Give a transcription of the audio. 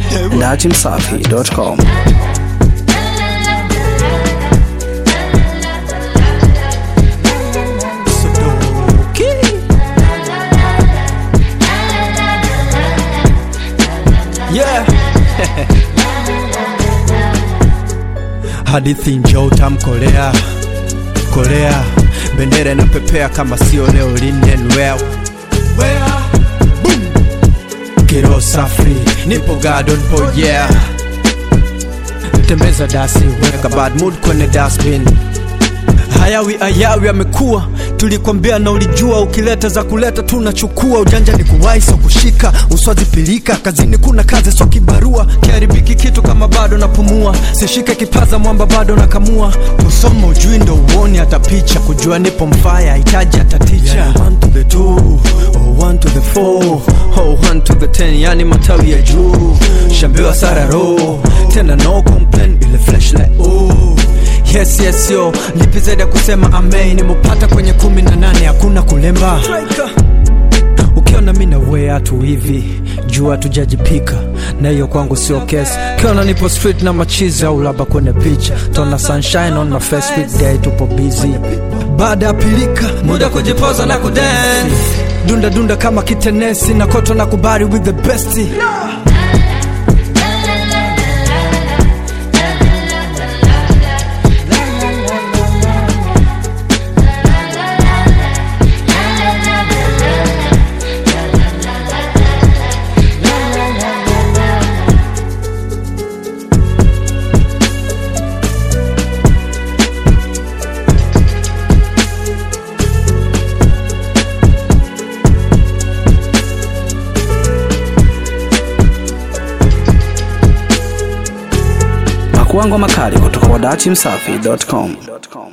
datimsafi.com. Yeah. Hadithi njoo tamkolea kolea, bendera inapepea kama sio leo linen well. Where? Boom. Kiro safi, nipo garden po yeah. Tembeza dasi, weka bad mood kwenye dustbin. Hayawi ayawi amekuwa, tulikwambia na ulijua, ukileta za kuleta tunachukua. Ujanja ni kuwahi so kushika, uswazi pilika, kazini kuna kazi so kibarua. Kiharibiki kitu kama bado napumua, sishike kipaza mwamba bado nakamua. Kusoma ujui ndo uoni hata picha, kujua nipo mfaya hitaji hata ticha. Yeah, one to the two, oh, one to the four, oh, one to the ten, yani matawi ya juu. Shambiwa sararo, tena no complain, ile flash like oh Yes, yes, yo lipi zaidi ya kusema amen nimepata kwenye kumi na nane hakuna kulemba ukiona mi nawea tu hivi jua tujajipika na hiyo kwangu sio kesi ukiona nipo street na machizi au laba kwenye picha tona sunshine on my face weekday tupo busy baada ya pilika muda kujipoza na kudance dunda dunda kama kitenesi na koto na kubari with the best Pakuangwa makali kutoka kwa datimsafi.com.